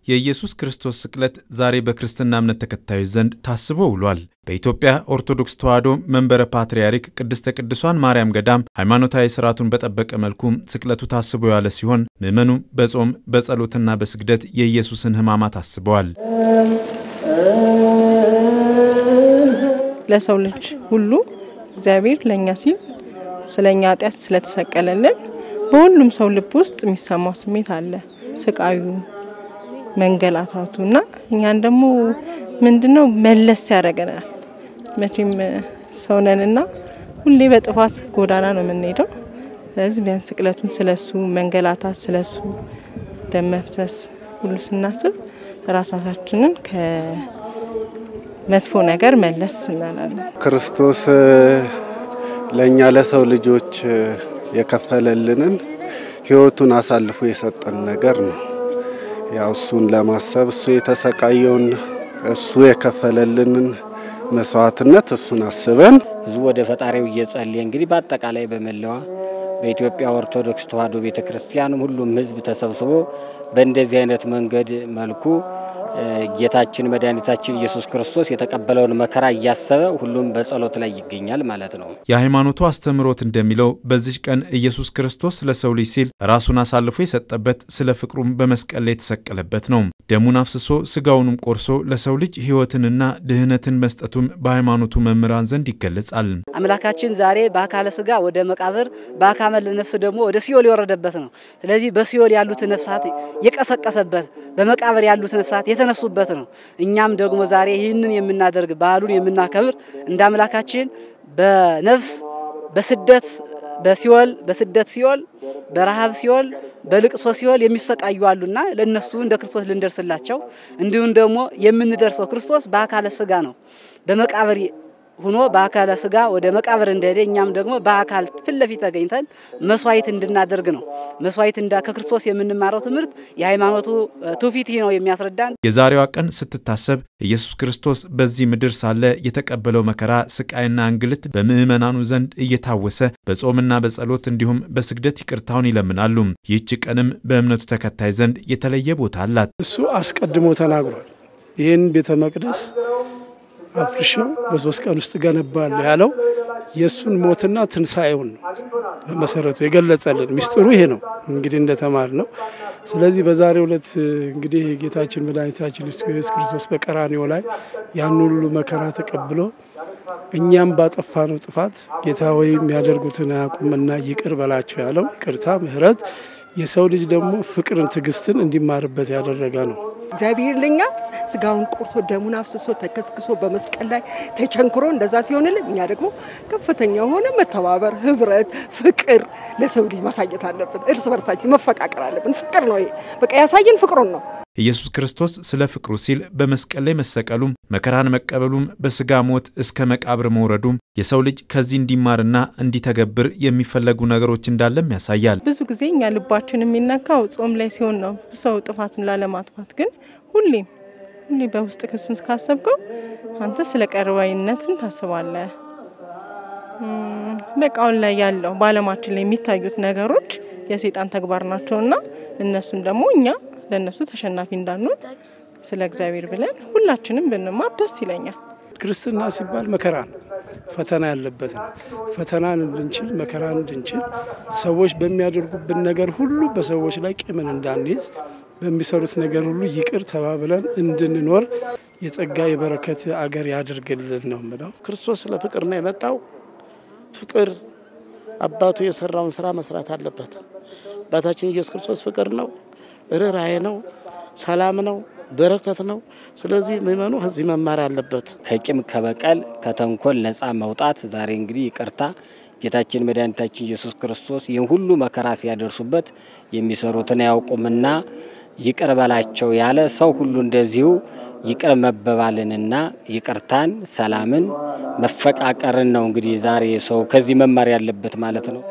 የኢየሱስ ክርስቶስ ስቅለት ዛሬ በክርስትና እምነት ተከታዮች ዘንድ ታስቦ ውሏል። በኢትዮጵያ ኦርቶዶክስ ተዋሕዶ መንበረ ፓትርያርክ ቅድስተ ቅዱሳን ማርያም ገዳም ሃይማኖታዊ ስርዓቱን በጠበቀ መልኩ ስቅለቱ ታስቦ የዋለ ሲሆን ምዕመኑ በጾም በጸሎትና በስግደት የኢየሱስን ሕማማት አስበዋል። ለሰው ልጅ ሁሉ እግዚአብሔር ለእኛ ሲል ስለ እኛ ኃጢአት ስለተሰቀለልን በሁሉም ሰው ልብ ውስጥ የሚሰማው ስሜት አለ። ስቃዩ፣ መንገላታቱ እና እኛን ደግሞ ምንድነው መለስ ያደርገናል። መቼም ሰውነንና ሁሌ በጥፋት ጎዳና ነው የምንሄደው። ስለዚህ ቢያንስ ስቅለቱን ስለሱ መንገላታት፣ ስለሱ ደም መፍሰስ ሁሉ ስናስብ ራሳችንን ከመጥፎ ነገር መለስ እናላለን። ክርስቶስ ለእኛ ለሰው ልጆች የከፈለልንን ሕይወቱን አሳልፎ የሰጠን ነገር ነው። ያው እሱን ለማሰብ እሱ የተሰቃየውን እሱ የከፈለልንን መስዋዕትነት እሱን አስበን ህዝቡ ወደ ፈጣሪው እየጸለየ እንግዲህ በአጠቃላይ በመላዋ በኢትዮጵያ ኦርቶዶክስ ተዋሕዶ ቤተ ክርስቲያንም ሁሉም ህዝብ ተሰብስቦ በእንደዚህ አይነት መንገድ መልኩ ጌታችን መድኃኒታችን ኢየሱስ ክርስቶስ የተቀበለውን መከራ እያሰበ ሁሉም በጸሎት ላይ ይገኛል ማለት ነው። የሃይማኖቱ አስተምህሮት እንደሚለው በዚህ ቀን ኢየሱስ ክርስቶስ ለሰው ልጅ ሲል ራሱን አሳልፎ የሰጠበት ስለ ፍቅሩም በመስቀል ላይ የተሰቀለበት ነው። ደሙን አፍስሶ ስጋውንም ቆርሶ ለሰው ልጅ ሕይወትንና ድህነትን መስጠቱም በሃይማኖቱ መምህራን ዘንድ ይገለጻል። አምላካችን ዛሬ በአካለ ስጋ ወደ መቃብር በአካለ ነፍስ ደግሞ ወደ ሲኦል የወረደበት ነው። ስለዚህ በሲኦል ያሉት ነፍሳት የቀሰቀሰበት በመቃብር ያሉት ነፍሳት የተነሱበት ነው። እኛም ደግሞ ዛሬ ይህንን የምናደርግ ባህሉን የምናከብር እንደ አምላካችን በነፍስ በስደት በሲኦል በስደት ሲኦል በረሃብ ሲኦል በልቅሶ ሲኦል የሚሰቃዩ አሉና ለነሱ እንደ ክርስቶስ ልንደርስላቸው እንዲሁም ደግሞ የምንደርሰው ክርስቶስ በአካለ ስጋ ነው በመቃብር ሁኖ በአካለ ስጋ ወደ መቃብር እንደሄደ እኛም ደግሞ በአካል ፊት ለፊት ተገኝተን መስዋዕት እንድናደርግ ነው። መስዋዕት እንዳ ከክርስቶስ የምንማረው ትምህርት የሃይማኖቱ ትውፊት ነው የሚያስረዳን። የዛሬዋ ቀን ስትታሰብ ኢየሱስ ክርስቶስ በዚህ ምድር ሳለ የተቀበለው መከራ፣ ስቃይና እንግልት በምዕመናኑ ዘንድ እየታወሰ በጾምና በጸሎት እንዲሁም በስግደት ይቅርታውን ይለምናሉ። ይህች ቀንም በእምነቱ ተከታይ ዘንድ የተለየ ቦታ አላት። እሱ አስቀድሞ ተናግሯል። ይህን ቤተ መቅደስ አፍርሼው በሶስት ቀን ውስጥ ገነባለሁ ያለው የእሱን ሞትና ትንሣኤውን ነው በመሰረቱ የገለጸልን። ሚስጥሩ ይሄ ነው እንግዲህ እንደተማር ነው። ስለዚህ በዛሬው ዕለት እንግዲህ ጌታችን መድኃኒታችን ኢየሱስ ክርስቶስ በቀራንዮ ላይ ያን ሁሉ መከራ ተቀብሎ እኛም ባጠፋነው ጥፋት ጌታ ወይ የሚያደርጉትን አያውቁምና ይቅር በላቸው ያለው ይቅርታ፣ ምሕረት የሰው ልጅ ደግሞ ፍቅርን፣ ትዕግስትን እንዲማርበት ያደረገ ነው። እግዚአብሔር ለኛ ስጋውን ቆርሶ ደሙን አፍስሶ ተከስክሶ በመስቀል ላይ ተቸንክሮ እንደዛ ሲሆንልን እኛ ደግሞ ከፍተኛ የሆነ መተባበር፣ ህብረት፣ ፍቅር ለሰው ልጅ ማሳየት አለብን። እርስ በርሳችን መፈቃቀር አለብን። ፍቅር ነው ይሄ። በቃ ያሳየን ፍቅሩን ነው። ኢየሱስ ክርስቶስ ስለ ፍቅሩ ሲል በመስቀል ላይ መሰቀሉም መከራን መቀበሉም በስጋ ሞት እስከ መቃብር መውረዱም የሰው ልጅ ከዚህ እንዲማርና እንዲተገብር የሚፈለጉ ነገሮች እንዳለም ያሳያል። ብዙ ጊዜ እኛ ልባችን የሚነካው ጾም ላይ ሲሆን ነው፣ ሰው ጥፋትን ላለማጥፋት ግን ሁሌም ሁሌ በውስጥ ክሱን ካሰብከው አንተ ስለ ቀርባይነትን ታስባለህ። በቃ አሁን ላይ ያለው በዓለማችን ላይ የሚታዩት ነገሮች የሰይጣን ተግባር ናቸውና እነሱን ደግሞ እኛ ለእነሱ ተሸናፊ እንዳንሆን ስለ እግዚአብሔር ብለን ሁላችንም ብንማር ደስ ይለኛል። ክርስትና ሲባል መከራ ነው፣ ፈተና ያለበት ነው። ፈተናን እንድንችል መከራን እንድንችል ሰዎች በሚያደርጉብን ነገር ሁሉ በሰዎች ላይ ቂምን እንዳንይዝ በሚሰሩት ነገር ሁሉ ይቅር ተባብለን እንድንኖር የጸጋ የበረከት አገር ያድርግልን ነው ምለው። ክርስቶስ ስለ ፍቅር ነው የመጣው። ፍቅር አባቱ የሰራውን ስራ መስራት አለበት። አባታችን ኢየሱስ ክርስቶስ ፍቅር ነው፣ ርኅራኄ ነው፣ ሰላም ነው፣ በረከት ነው። ስለዚህ ምእመኑ ከዚህ መማር አለበት። ከቂም ከበቀል ከተንኮል ነፃ መውጣት ዛሬ እንግዲህ ይቅርታ ጌታችን መድኃኒታችን ኢየሱስ ክርስቶስ ይህን ሁሉ መከራ ሲያደርሱበት የሚሰሩትን አያውቁምና ይቅር በላቸው ያለ ሰው ሁሉ እንደዚሁ ይቅር መበባልንና ይቅርታን፣ ሰላምን፣ መፈቃቀርን ነው እንግዲህ ዛሬ ሰው ከዚህ መማር ያለበት ማለት ነው።